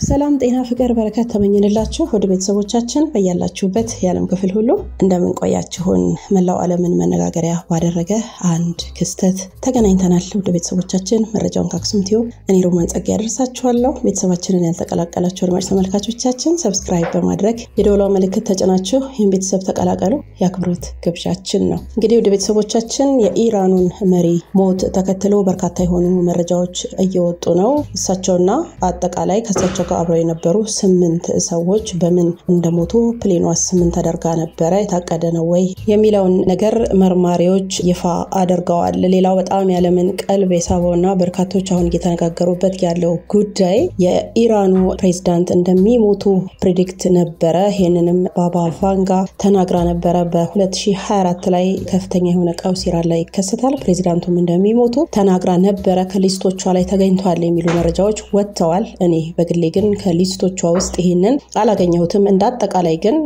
ሰላም ጤና ፍቅር በረከት ተመኝንላችሁ ወደ ቤተሰቦቻችን በያላችሁበት የዓለም ክፍል ሁሉ እንደምንቆያችሁን መላው ዓለምን መነጋገሪያ ባደረገ አንድ ክስተት ተገናኝተናል። ወደ ቤተሰቦቻችን መረጃውን ከአክሱም ቲዩብ እኔ ሮማን ጸጋ ያደርሳችኋለሁ። ቤተሰባችንን ያልተቀላቀላችሁ አድማጭ ተመልካቾቻችን ሰብስክራይብ በማድረግ የደወሏ ምልክት ተጭናችሁ ይህን ቤተሰብ ተቀላቀሉ የአክብሮት ግብዣችን ነው። እንግዲህ ወደ ቤተሰቦቻችን የኢራኑን መሪ ሞት ተከትሎ በርካታ የሆኑ መረጃዎች እየወጡ ነው። እሳቸውና አጠቃላይ ከእሳቸው ጋር አብረው የነበሩ ስምንት ሰዎች በምን እንደሞቱ ፕሌኗስ ምን ተደርጋ ነበረ የታቀደ ነው ወይ የሚለውን ነገር መርማሪዎች ይፋ አድርገዋል። ሌላው በጣም ያለምን ቀልብ የሳበውና በርካቶች አሁን እየተነጋገሩበት ያለው ጉዳይ የኢራኑ ፕሬዚዳንት እንደሚሞቱ ፕሪዲክት ነበረ። ይህንንም ባባ ቫንጋ ተናግራ ነበረ። በ2024 ላይ ከፍተኛ የሆነ ቀውስ ኢራን ላይ ይከሰታል፣ ፕሬዚዳንቱም እንደሚሞቱ ተናግራ ነበረ። ከሊስቶቿ ላይ ተገኝተዋል የሚሉ መረጃዎች ወጥተዋል። እኔ በግሌ ግን ከሊስቶቿ ውስጥ ይህንን አላገኘሁትም። እንደ አጠቃላይ ግን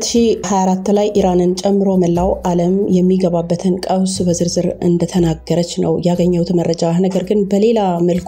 2024 ላይ ኢራንን ጨምሮ መላው ዓለም የሚገባበትን ቀውስ በዝርዝር እንደተናገረች ነው ያገኘሁት መረጃ። ነገር ግን በሌላ መልኩ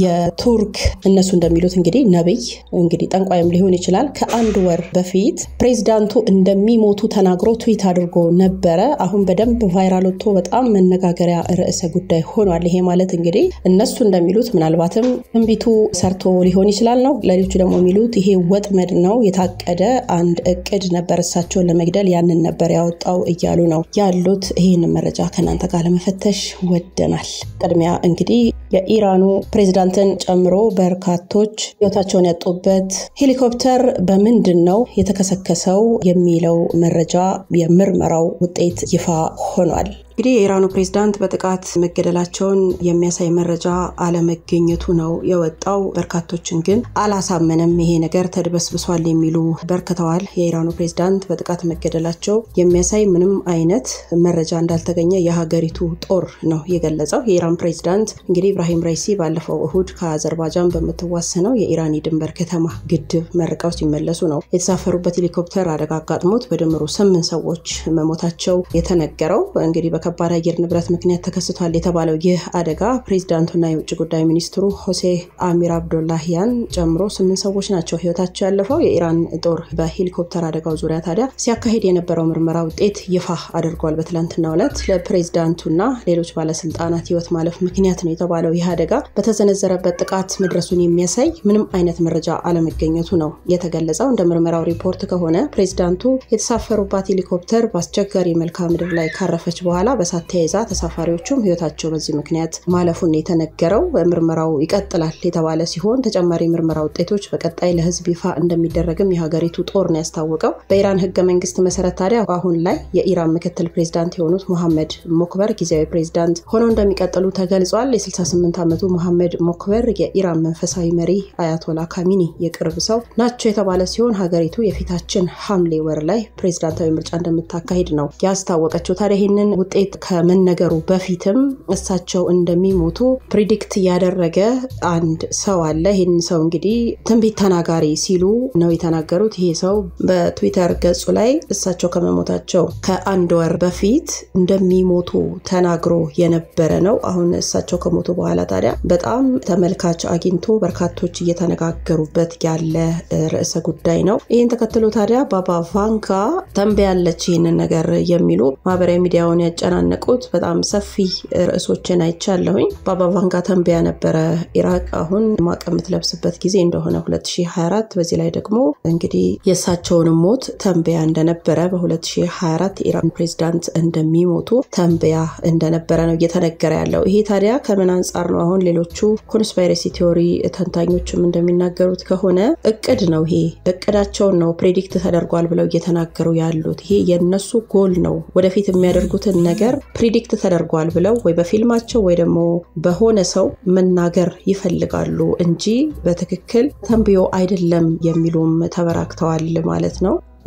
የቱርክ እነሱ እንደሚሉት እንግዲህ ነብይ እንግዲህ ጠንቋይም ሊሆን ይችላል ከአንድ ወር በፊት ፕሬዚዳንቱ እንደሚሞቱ ተናግሮ ትዊት አድርጎ ነበረ። አሁን በደንብ ቫይራል ወጥቶ በጣም መነጋገሪያ ርዕሰ ጉዳይ ሆኗል። ይሄ ማለት እንግዲህ እነሱ እንደሚሉት ምናልባትም ትንቢቱ ሰርቶ ሊሆን ይችላል ነው። ሌሎቹ ደግሞ የሚሉት ይሄ ወጥመድ ነው፣ የታቀደ አንድ እቅድ ነበር እሳቸውን ለመግደል ያንን ነበር ያወጣው እያሉ ነው ያሉት። ይህን መረጃ ከእናንተ ጋር ለመፈተሽ ወደናል። ቅድሚያ እንግዲህ የኢራኑ ፕሬዚዳንትን ጨምሮ በርካቶች ሕይወታቸውን ያጡበት ሄሊኮፕተር በምንድን ነው የተከሰከሰው የሚለው መረጃ የምርመራው ውጤት ይፋ ሆኗል። እንግዲህ የኢራኑ ፕሬዝዳንት በጥቃት መገደላቸውን የሚያሳይ መረጃ አለመገኘቱ ነው የወጣው። በርካቶችን ግን አላሳመነም። ይሄ ነገር ተድበስብሷል የሚሉ በርክተዋል። የኢራኑ ፕሬዝዳንት በጥቃት መገደላቸው የሚያሳይ ምንም አይነት መረጃ እንዳልተገኘ የሀገሪቱ ጦር ነው የገለጸው። የኢራን ፕሬዝዳንት እንግዲህ ኢብራሂም ራይሲ ባለፈው እሁድ ከአዘርባጃን በምትዋሰነው የኢራን የድንበር ከተማ ግድብ መርቀው ሲመለሱ ነው የተሳፈሩበት ሄሊኮፕተር አደጋ አጋጥሞት በድምሩ ስምንት ሰዎች መሞታቸው የተነገረው እንግዲህ ከባድ አየር ንብረት ምክንያት ተከስቷል የተባለው ይህ አደጋ ፕሬዚዳንቱና የውጭ ጉዳይ ሚኒስትሩ ሆሴ አሚር አብዶላሂያን ጨምሮ ስምንት ሰዎች ናቸው ህይወታቸው ያለፈው። የኢራን ጦር በሄሊኮፕተር አደጋው ዙሪያ ታዲያ ሲያካሄድ የነበረው ምርመራ ውጤት ይፋ አድርጓል። በትላንትናው ዕለት ለፕሬዚዳንቱና ሌሎች ባለስልጣናት ህይወት ማለፍ ምክንያት ነው የተባለው ይህ አደጋ በተሰነዘረበት ጥቃት መድረሱን የሚያሳይ ምንም አይነት መረጃ አለመገኘቱ ነው የተገለጸው። እንደ ምርመራው ሪፖርት ከሆነ ፕሬዚዳንቱ የተሳፈሩባት ሄሊኮፕተር በአስቸጋሪ መልክዓ ምድር ላይ ካረፈች በኋላ በሳት ተያይዛ ተሳፋሪዎቹም ህይወታቸው በዚህ ምክንያት ማለፉን የተነገረው። ምርመራው ይቀጥላል የተባለ ሲሆን ተጨማሪ ምርመራ ውጤቶች በቀጣይ ለህዝብ ይፋ እንደሚደረግም የሀገሪቱ ጦር ነው ያስታወቀው። በኢራን ህገ መንግስት መሰረት ታዲያ አሁን ላይ የኢራን ምክትል ፕሬዚዳንት የሆኑት ሞሐመድ ሞክበር ጊዜያዊ ፕሬዚዳንት ሆነው እንደሚቀጥሉ ተገልጿል። የ68 ዓመቱ ሞሐመድ ሞክበር የኢራን መንፈሳዊ መሪ አያቶላ ካሚኒ የቅርብ ሰው ናቸው የተባለ ሲሆን ሀገሪቱ የፊታችን ሐምሌ ወር ላይ ፕሬዚዳንታዊ ምርጫ እንደምታካሂድ ነው ያስታወቀችው። ታዲያ ይህንን ውጤት ከመነገሩ በፊትም እሳቸው እንደሚሞቱ ፕሪዲክት ያደረገ አንድ ሰው አለ። ይህን ሰው እንግዲህ ትንቢት ተናጋሪ ሲሉ ነው የተናገሩት። ይሄ ሰው በትዊተር ገጹ ላይ እሳቸው ከመሞታቸው ከአንድ ወር በፊት እንደሚሞቱ ተናግሮ የነበረ ነው። አሁን እሳቸው ከሞቱ በኋላ ታዲያ በጣም ተመልካች አግኝቶ በርካቶች እየተነጋገሩበት ያለ ርዕሰ ጉዳይ ነው። ይህን ተከትሎ ታዲያ ባባ ቫንጋ ተንበያለች ይህንን ነገር የሚሉ ማህበራዊ ሚዲያውን ያጨናነቁት በጣም ሰፊ ርዕሶችን አይቻለሁኝ። ባባ ቫንጋ ተንበያ ነበረ ኢራቅ አሁን ማቅ የምትለብስበት ጊዜ እንደሆነ 2024 በዚህ ላይ ደግሞ እንግዲህ የእሳቸውንም ሞት ተንበያ እንደነበረ በ2024 የኢራን ፕሬዚዳንት እንደሚሞቱ ተንበያ እንደነበረ ነው እየተነገረ ያለው። ይሄ ታዲያ ከምን አንጻር ነው? አሁን ሌሎቹ ኮንስፓይረሲ ቲዎሪ ተንታኞችም እንደሚናገሩት ከሆነ እቅድ ነው። ይሄ እቅዳቸውን ነው ፕሬዲክት ተደርጓል ብለው እየተናገሩ ያሉት። ይሄ የነሱ ጎል ነው። ወደፊት የሚያደርጉትን ነገር ፕሪዲክት ተደርጓል ብለው ወይ በፊልማቸው ወይ ደግሞ በሆነ ሰው መናገር ይፈልጋሉ እንጂ በትክክል ተንብዮ አይደለም የሚሉም ተበራክተዋል ማለት ነው።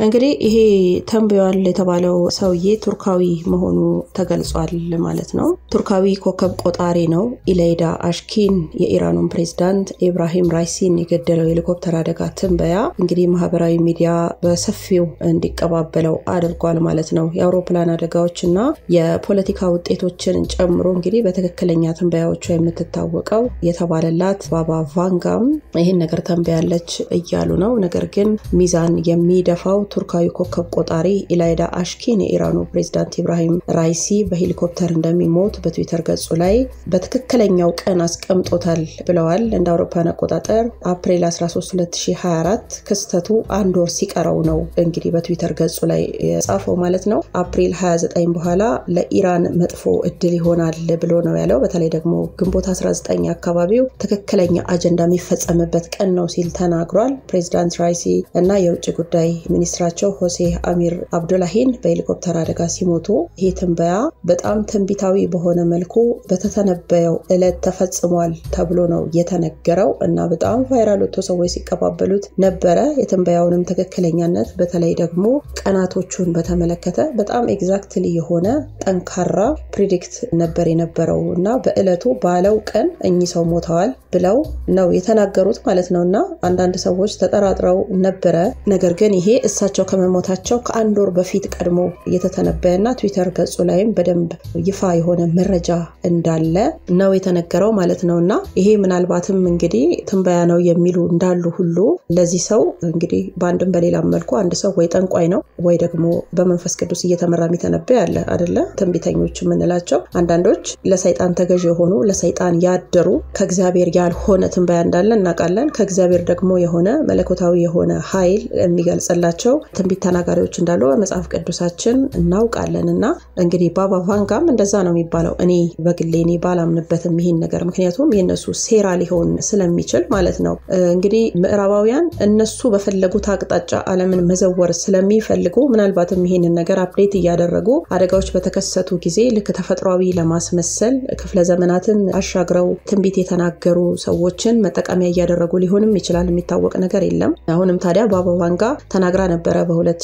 እንግዲህ ይሄ ተንብዮአል የተባለው ሰውዬ ቱርካዊ መሆኑ ተገልጿል ማለት ነው። ቱርካዊ ኮከብ ቆጣሪ ነው። ኢሌይዳ አሽኪን የኢራኑን ፕሬዝዳንት ኢብራሂም ራይሲን የገደለው ሄሊኮፕተር አደጋ ትንበያ እንግዲህ ማህበራዊ ሚዲያ በሰፊው እንዲቀባበለው አድርጓል ማለት ነው። የአውሮፕላን አደጋዎች እና የፖለቲካ ውጤቶችን ጨምሮ እንግዲህ በትክክለኛ ትንበያዎቿ የምትታወቀው የተባለላት ባባ ቫንጋም ይህን ነገር ተንበያለች እያሉ ነው። ነገር ግን ሚዛን የሚደፋው ቱርካዊ ኮከብ ቆጣሪ ኢላይዳ አሽኪን የኢራኑ ፕሬዝዳንት ኢብራሂም ራይሲ በሄሊኮፕተር እንደሚሞት በትዊተር ገጹ ላይ በትክክለኛው ቀን አስቀምጦታል ብለዋል። እንደ አውሮፓን አቆጣጠር አፕሪል 13 2024 ክስተቱ አንድ ወር ሲቀረው ነው እንግዲህ በትዊተር ገጹ ላይ የጻፈው ማለት ነው። አፕሪል 29 በኋላ ለኢራን መጥፎ እድል ይሆናል ብሎ ነው ያለው። በተለይ ደግሞ ግንቦት 19 አካባቢው ትክክለኛ አጀንዳ የሚፈጸምበት ቀን ነው ሲል ተናግሯል። ፕሬዚዳንት ራይሲ እና የውጭ ጉዳይ ሚኒስትራቸው ሆሴ አሚር አብዱላሂን በሄሊኮፕተር አደጋ ሲሞቱ ይህ ትንበያ በጣም ትንቢታዊ በሆነ መልኩ በተተነበየው ዕለት ተፈጽሟል ተብሎ ነው የተነገረው እና በጣም ቫይራል ወጥቶ ሰዎች ሲቀባበሉት ነበረ። የትንበያውንም ትክክለኛነት በተለይ ደግሞ ቀናቶቹን በተመለከተ በጣም ኤግዛክትሊ የሆነ ጠንካራ ፕሪዲክት ነበር የነበረው እና በዕለቱ ባለው ቀን እኚህ ሰው ሞተዋል ብለው ነው የተናገሩት ማለት ነው እና አንዳንድ ሰዎች ተጠራጥረው ነበረ። ነገር ግን ይሄ እሳቸው ከመሞታቸው ከአንድ ወር በፊት ቀድሞ የተተነበየና ትዊተር ገጹ ላይም በደንብ ይፋ የሆነ መረጃ እንዳለ ነው የተነገረው ማለት ነው እና ይሄ ምናልባትም እንግዲህ ትንበያ ነው የሚሉ እንዳሉ ሁሉ ለዚህ ሰው እንግዲህ በአንድም በሌላም መልኩ አንድ ሰው ወይ ጠንቋይ ነው ወይ ደግሞ በመንፈስ ቅዱስ እየተመራ የሚተነበይ አለ አደለ? ትንቢተኞች የምንላቸው አንዳንዶች ለሰይጣን ተገዥ የሆኑ ለሰይጣን ያደሩ ከእግዚአብሔር ያልሆነ ትንበያ እንዳለ እናውቃለን። ከእግዚአብሔር ደግሞ የሆነ መለኮታዊ የሆነ ኃይል የሚገልጽላቸው ትንቢት ተናጋሪዎች እንዳሉ በመጽሐፍ ቅዱሳችን እናውቃለን። እና እንግዲህ ባባ ቫንጋም እንደዛ ነው የሚባለው። እኔ በግሌ እኔ ባላምንበትም ይሄን ነገር ምክንያቱም የእነሱ ሴራ ሊሆን ስለሚችል ማለት ነው። እንግዲህ ምዕራባውያን እነሱ በፈለጉት አቅጣጫ ዓለምን መዘወር ስለሚፈልጉ ምናልባትም ይሄንን ነገር አፕዴት እያደረጉ አደጋዎች በተከሰቱ ጊዜ ልክ ተፈጥሯዊ ለማስመሰል ክፍለ ዘመናትን አሻግረው ትንቢት የተናገሩ ሰዎችን መጠቀሚያ እያደረጉ ሊሆንም ይችላል። የሚታወቅ ነገር የለም። አሁንም ታዲያ ባባ ቫንጋ ተናግራ ነበረ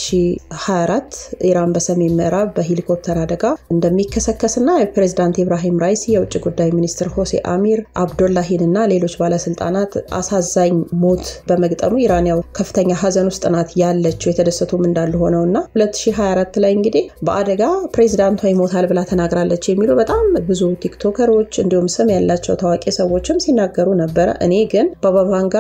በ2024 ኢራን በሰሜን ምዕራብ በሄሊኮፕተር አደጋ እንደሚከሰከስና የፕሬዚዳንት ኢብራሂም ራይሲ የውጭ ጉዳይ ሚኒስትር ሆሴ አሚር አብዶላሂን እና ሌሎች ባለስልጣናት አሳዛኝ ሞት በመግጠሙ ኢራን ያው ከፍተኛ ሀዘን ውስጥ ናት ያለችው የተደሰቱም እንዳሉ ሆነው እና 2024 ላይ እንግዲህ በአደጋ ፕሬዚዳንቷ ይሞታል ብላ ተናግራለች የሚሉ በጣም ብዙ ቲክቶከሮች እንዲሁም ስም ያላቸው ታዋቂ ሰዎችም ሲናገሩ ነበረ። እኔ ግን ባባ ቫንጋ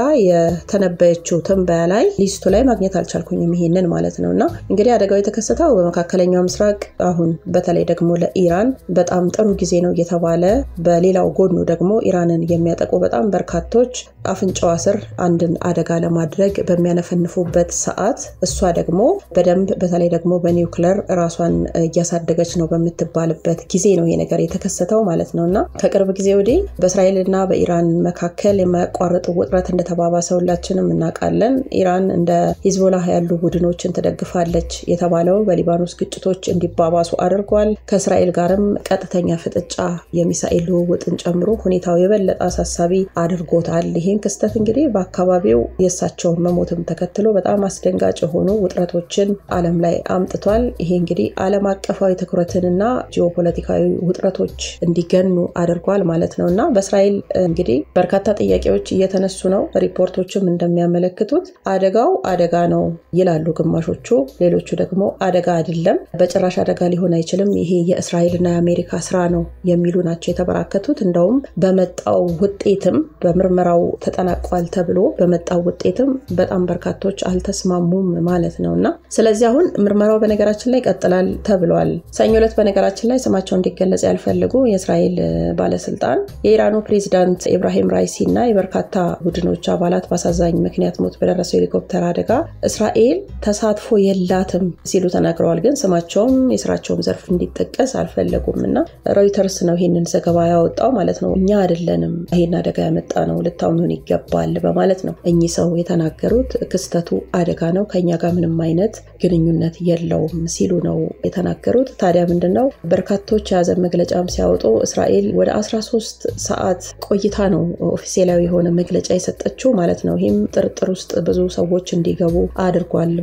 የተነበየችው ትንበያ ላይ ሊስቱ ላይ ማግኘት አልቻልኩኝም ይሄንን ማለት ነው እና እንግዲህ አደጋው የተከሰተው በመካከለኛው ምስራቅ አሁን በተለይ ደግሞ ለኢራን በጣም ጥሩ ጊዜ ነው እየተባለ በሌላው ጎኑ ደግሞ ኢራንን የሚያጠቁ በጣም በርካቶች አፍንጫዋ ስር አንድን አደጋ ለማድረግ በሚያነፈንፉበት ሰዓት እሷ ደግሞ በደንብ በተለይ ደግሞ በኒውክለር ራሷን እያሳደገች ነው በምትባልበት ጊዜ ነው ይሄ ነገር የተከሰተው ማለት ነው እና ከቅርብ ጊዜ ወዲህ በእስራኤልና በኢራን መካከል የማያቋርጥ ውጥረት እንደተባባሰ ሁላችንም እናውቃለን። ኢራን እንደ ሂዝቦላህ ያሉ ቡድኖችን ትደግፋለች የተባለው በሊባኖስ ግጭቶች እንዲባባሱ አድርጓል። ከእስራኤል ጋርም ቀጥተኛ ፍጥጫ የሚሳኤል ልውውጥን ጨምሮ ሁኔታው የበለጠ አሳሳቢ አድርጎታል። ይህን ክስተት እንግዲህ በአካባቢው የእሳቸውን መሞትም ተከትሎ በጣም አስደንጋጭ የሆኑ ውጥረቶችን ዓለም ላይ አምጥቷል። ይሄ እንግዲህ ዓለም አቀፋዊ ትኩረትንና ጂኦፖለቲካዊ ውጥረቶች እንዲገኑ አድርጓል ማለት ነው እና በእስራኤል እንግዲህ በርካታ ጥያቄዎች እየተነሱ ነው። ሪፖርቶችም እንደሚያመለክቱት አደጋው አደጋ ነው ይላሉ ግማሾቹ፣ ሌሎቹ ደግሞ አደጋ አይደለም፣ በጭራሽ አደጋ ሊሆን አይችልም፣ ይሄ የእስራኤልና የአሜሪካ ስራ ነው የሚሉ ናቸው የተበራከቱት። እንደውም በመጣው ውጤትም በምርመራው ተጠናቋል ተብሎ በመጣው ውጤትም በጣም በርካቶች አልተስማሙም ማለት ነው እና ስለዚህ አሁን ምርመራው በነገራችን ላይ ይቀጥላል ተብሏል። ሰኞ ዕለት በነገራችን ላይ ስማቸው እንዲገለጽ ያልፈልጉ የእስራኤል ባለስልጣን የኢራኑ ፕሬዚዳንት ኢብራሂም ራይሲ እና የበርካታ ቡድኖች አባላት በአሳዛኝ ምክንያት ሞት በደረሰው ሄሊኮፕተር አደጋ እስራኤል ተሳትፎ የላትም ሲሉ ተናግረዋል። ግን ስማቸውም የስራቸውም ዘርፍ እንዲጠቀስ አልፈለጉም እና ሮይተርስ ነው ይህንን ዘገባ ያወጣው ማለት ነው። እኛ አይደለንም ይህን አደጋ ያመጣ ነው ልታምኑን ይገባል በማለት ነው እኚህ ሰው የተናገሩት። ክስተቱ አደጋ ነው፣ ከኛ ጋር ምንም አይነት ግንኙነት የለውም ሲሉ ነው የተናገሩት። ታዲያ ምንድን ነው በርካቶች የያዘን መግለጫም ሲያወጡ እስራኤል ወደ 13 ሰዓት ቆይታ ነው ኦፊሴላዊ የሆነ መግለጫ የሰጠችው ማለት ነው። ይህም ጥርጥር ውስጥ ብዙ ሰዎች እንዲገቡ አድርጓል።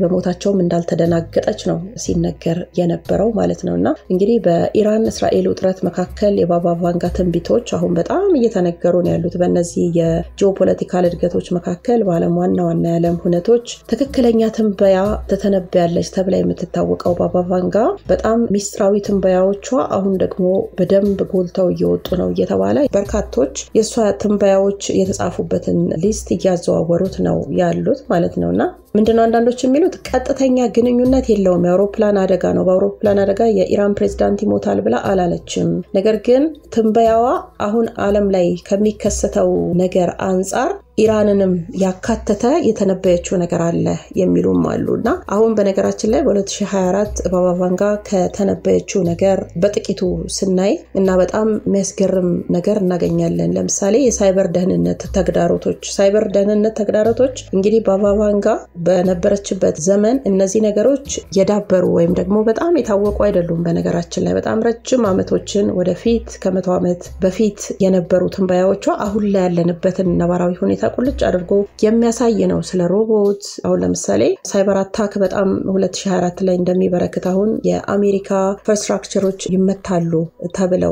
በሞታቸውም እንዳልተደናገጠች ነው ሲነገር የነበረው ማለት ነው። እና እንግዲህ በኢራን እስራኤል ውጥረት መካከል የባባ ቫንጋ ትንቢቶች አሁን በጣም እየተነገሩ ነው ያሉት። በእነዚህ የጂኦፖለቲካል እድገቶች መካከል በዓለም ዋና ዋና የዓለም ሁነቶች ትክክለኛ ትንበያ ትተነብያለች ተብላ የምትታወቀው ባባ ቫንጋ በጣም ሚስጥራዊ ትንበያዎቿ አሁን ደግሞ በደንብ ጎልተው እየወጡ ነው እየተባለ በርካቶች የእሷ ትንበያዎች የተጻፉበትን ሊስት እያዘዋወሩት ነው ያሉት ማለት ነው እና ምንድነው አንዳንዶች የሚሉት ቀጥተኛ ግንኙነት የለውም፣ የአውሮፕላን አደጋ ነው። በአውሮፕላን አደጋ የኢራን ፕሬዚዳንት ይሞታል ብላ አላለችም። ነገር ግን ትንበያዋ አሁን ዓለም ላይ ከሚከሰተው ነገር አንጻር ኢራንንም ያካተተ የተነበየችው ነገር አለ የሚሉም አሉ እና አሁን በነገራችን ላይ በ2024 ባባ ቫንጋ ከተነበየችው ነገር በጥቂቱ ስናይ እና በጣም የሚያስገርም ነገር እናገኛለን። ለምሳሌ የሳይበር ደህንነት ተግዳሮቶች ሳይበር ደህንነት ተግዳሮቶች እንግዲህ ባባ ቫንጋ በነበረችበት ዘመን እነዚህ ነገሮች የዳበሩ ወይም ደግሞ በጣም የታወቁ አይደሉም። በነገራችን ላይ በጣም ረጅም ዓመቶችን ወደፊት ከመቶ ዓመት በፊት የነበሩ ትንበያዎቿ አሁን ላይ ያለንበትን ነባራዊ ሁኔታ ቁልጭ አድርጎ የሚያሳይ ነው። ስለ ሮቦት አሁን ለምሳሌ ሳይበር አታክ በጣም 2024 ላይ እንደሚበረክት አሁን የአሜሪካ ኢንፍራስትራክቸሮች ይመታሉ ተብለው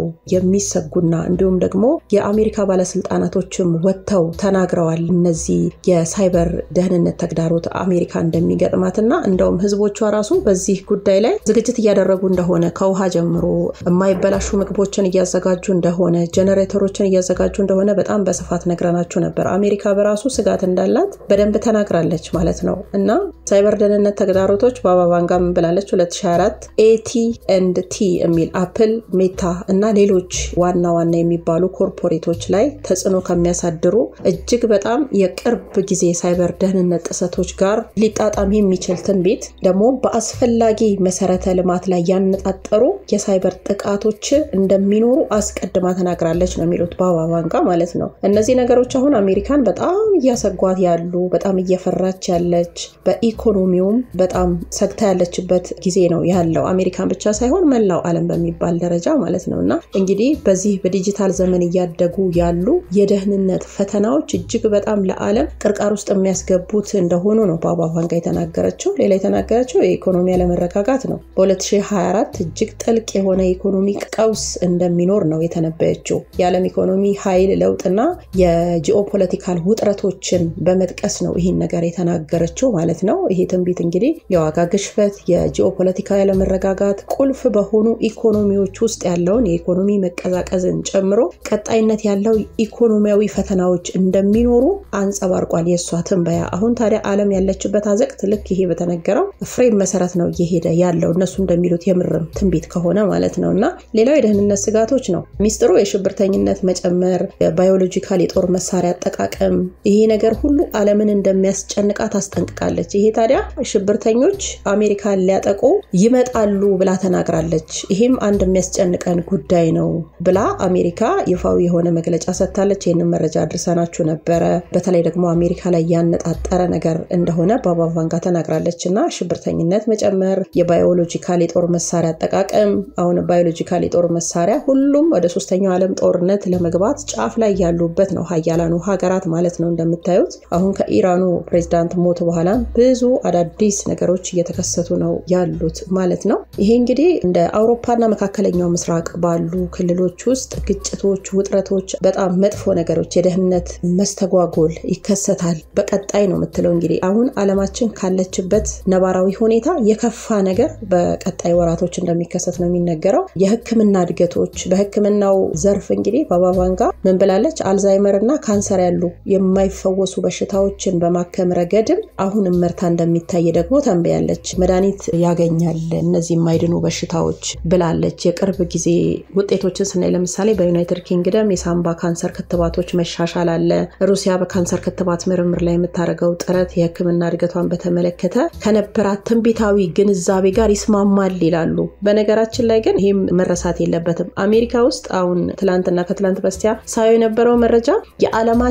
የሚሰጉና እንዲሁም ደግሞ የአሜሪካ ባለስልጣናቶችም ወጥተው ተናግረዋል። እነዚህ የሳይበር ደህንነት ተግዳሮት አሜሪካ እንደሚገጥማትና እንደውም ህዝቦቿ ራሱ በዚህ ጉዳይ ላይ ዝግጅት እያደረጉ እንደሆነ ከውሃ ጀምሮ የማይበላሹ ምግቦችን እያዘጋጁ እንደሆነ ጀነሬተሮችን እያዘጋጁ እንደሆነ በጣም በስፋት ነግረናችሁ ነበር። አሜሪካ በራሱ ስጋት እንዳላት በደንብ ተናግራለች ማለት ነው። እና ሳይበር ደህንነት ተግዳሮቶች በአባ ቫንጋ ምን ብላለች? 2024 ኤቲ ኤንድ ቲ የሚል አፕል፣ ሜታ እና ሌሎች ዋና ዋና የሚባሉ ኮርፖሬቶች ላይ ተጽዕኖ ከሚያሳድሩ እጅግ በጣም የቅርብ ጊዜ ሳይበር ደህንነት ጥሰቶች ጋር ሊጣጣም የሚችል ትንቢት ደግሞ በአስፈላጊ መሰረተ ልማት ላይ ያነጣጠሩ የሳይበር ጥቃቶች እንደሚኖሩ አስቀድማ ተናግራለች ነው የሚሉት በአባ ቫንጋ ማለት ነው። እነዚህ ነገሮች አሁን አሜሪካን በጣም እያሰጓት ያሉ በጣም እየፈራች ያለች በኢኮኖሚውም በጣም ሰግታ ያለችበት ጊዜ ነው ያለው። አሜሪካን ብቻ ሳይሆን መላው ዓለም በሚባል ደረጃ ማለት ነው እና እንግዲህ በዚህ በዲጂታል ዘመን እያደጉ ያሉ የደህንነት ፈተናዎች እጅግ በጣም ለዓለም ቅርቃር ውስጥ የሚያስገቡት እንደሆኑ ነው በአባ ቫንጋ የተናገረችው። ሌላ የተናገረችው የኢኮኖሚ አለመረጋጋት ነው። በ2024 እጅግ ጥልቅ የሆነ የኢኮኖሚ ቀውስ እንደሚኖር ነው የተነበየችው። የዓለም ኢኮኖሚ ኃይል ለውጥና የጂኦፖለቲካል ውጥረቶችን በመጥቀስ ነው ይህን ነገር የተናገረችው ማለት ነው። ይሄ ትንቢት እንግዲህ የዋጋ ግሽበት፣ የጂኦፖለቲካዊ አለመረጋጋት ቁልፍ በሆኑ ኢኮኖሚዎች ውስጥ ያለውን የኢኮኖሚ መቀዛቀዝን ጨምሮ ቀጣይነት ያለው ኢኮኖሚያዊ ፈተናዎች እንደሚኖሩ አንጸባርቋል የእሷ ትንበያ። አሁን ታዲያ ዓለም ያለችበት አዘቅት ልክ ይሄ በተነገረው ፍሬም መሰረት ነው እየሄደ ያለው እነሱ እንደሚሉት የምርም ትንቢት ከሆነ ማለት ነው። እና ሌላው የደህንነት ስጋቶች ነው። ሚስጥሩ የሽብርተኝነት መጨመር፣ የባዮሎጂካል የጦር መሳሪያ አጠቃቀም፣ ይሄ ነገር ሁሉ ዓለምን እንደሚያስጨንቃት አስጠንቅቃለች። ይሄ ታዲያ ሽብርተኞች አሜሪካን ሊያጠቁ ይመጣሉ ብላ ተናግራለች። ይሄም አንድ የሚያስጨንቀን ጉዳይ ነው ብላ አሜሪካ ይፋዊ የሆነ መግለጫ ሰጥታለች። ይህንን መረጃ አድርሰናችሁ ነበረ። በተለይ ደግሞ አሜሪካ ላይ ያነጣጠረ ነገር እንደሆነ በአባ ቫንጋ ተናግራለች እና ሽብርተኝነት መጨመር፣ የባዮሎጂካል የጦር መሳሪያ አጠቃቀም አሁን ባዮሎጂካል የጦር መሳሪያ ሁሉም ወደ ሶስተኛው ዓለም ጦርነት ለመግባት ጫፍ ላይ ያሉበት ነው ሀያላኑ ሀገራት ማለት ነው። እንደምታዩት አሁን ከኢራኑ ፕሬዚዳንት ሞት በኋላ ብዙ አዳዲስ ነገሮች እየተከሰቱ ነው ያሉት ማለት ነው። ይሄ እንግዲህ እንደ አውሮፓና መካከለኛው ምስራቅ ባሉ ክልሎች ውስጥ ግጭቶች፣ ውጥረቶች፣ በጣም መጥፎ ነገሮች፣ የደህንነት መስተጓጎል ይከሰታል በቀጣይ ነው የምትለው እንግዲህ አሁን አለማችን ካለችበት ነባራዊ ሁኔታ የከፋ ነገር በቀጣይ ወራቶች እንደሚከሰት ነው የሚነገረው። የሕክምና እድገቶች በሕክምናው ዘርፍ እንግዲህ በአባ ቫንጋ ምን ብላለች? አልዛይመር እና ካንሰር ያሉ የማይፈወሱ በሽታዎችን በማከም ረገድም አሁን እመርታ እንደሚታይ ደግሞ ተንብያለች። መድኃኒት ያገኛል እነዚህ የማይድኑ በሽታዎች ብላለች። የቅርብ ጊዜ ውጤቶችን ስናይ ለምሳሌ በዩናይትድ ኪንግደም የሳምባ ካንሰር ክትባቶች መሻሻል አለ። ሩሲያ በካንሰር ክትባት ምርምር ላይ የምታደርገው ጥረት የሕክምና እድገቷን በተመለከተ ከነበራት ትንቢታዊ ግንዛቤ ጋር ይስማማል ይላሉ። በነገራችን ላይ ግን ይህም መረሳት የለበትም። አሜሪካ ውስጥ አሁን ትላንትና ከትላንት በስቲያ ሳየው የነበረው መረጃ የዓለማችን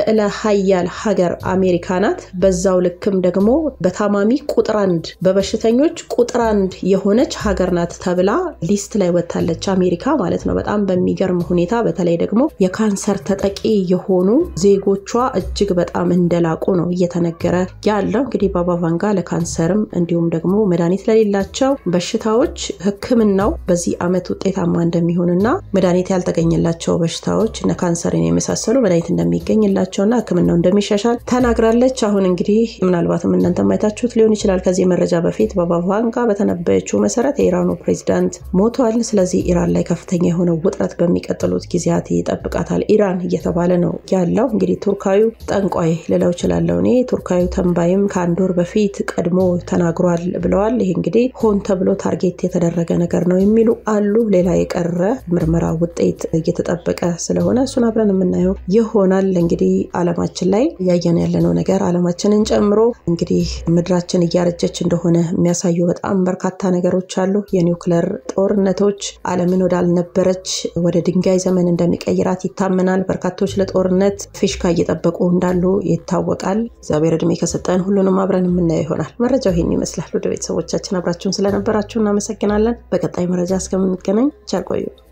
ልዕለ ሀያል ሀገር አሜሪካ ናት። በዛው ልክም ደግሞ በታማሚ ቁጥር አንድ በበሽተኞች ቁጥር አንድ የሆነች ሀገር ናት ተብላ ሊስት ላይ ወጥታለች አሜሪካ ማለት ነው። በጣም በሚገርም ሁኔታ በተለይ ደግሞ የካንሰር ተጠቂ የሆኑ ዜጎቿ እጅግ በጣም እንደላቁ ነው እየተነገረ ያለው። እንግዲህ ባባ ቫንጋ ለካንሰርም እንዲሁም ደግሞ መድኃኒት ለሌላቸው በሽታዎች ሕክምናው በዚህ ዓመት ውጤታማ እንደሚሆንና መድኃኒት ያልተገኘላቸው በሽታዎች እነ ካንሰርን የመሳሰሉ መድኃኒት እንደሚገኝላቸውና ሕክምናው እንደሚሻሻል ተናግራለች። አሁን እንግዲህ ምናልባትም እናንተ ማየታችሁት ሊሆን ይችላል። ከዚህ መረጃ በፊት ባባ ቫንጋ በተነበየችው መሰረት የኢራኑ ፕሬዚዳንት ሞቷል። ስለዚህ ኢራን ላይ ከፍተኛ የሆነ ውጥረት በሚቀጥሉት ጊዜያት ይጠብቃታል። ኢራን እየተባለ ነው ያለው። እንግዲህ ቱርካዊ ጠንቋይ ልለው እችላለሁ እኔ። ቱርካዊ ተንባይም ከአንድ ወር በፊት ቀድሞ ተናግሯል ብለዋል። ይህ እንግዲህ ሆን ተብሎ ታርጌት የተደረገ ነገር ነው የሚሉ አሉ። ሌላ የቀረ ምርመራ ውጤት እየተጠበቀ ስለሆነ እሱን አብረን የምናየው ይሆናል። እንግዲህ አለማችን ላይ እያየን ያለነው ነገር አለማችንን ጨምሮ እንግዲህ ምድራችን እያረጀች እንደሆነ የሚያሳዩ በጣም በርካታ ነገሮች አሉ። የኒውክለር ጦርነቶች አለምን ወዳልነበረች ወደ ድንጋይ ዘመን እንደሚቀይራት ይታመናል። በርካቶች ለጦርነት ፊሽካ እየጠበቁ እንዳሉ ይታወቃል። እግዚአብሔር እድሜ ከሰጠን ሁሉንም አብረን የምናየው ይሆናል። መረጃው ይህን ይመስላል። ወደ ቤተሰቦቻችን አብራችሁን ስለነበራችሁ እናመሰግናለን። በቀጣይ መረጃ እስከምንገናኝ ቸር ቆዩ።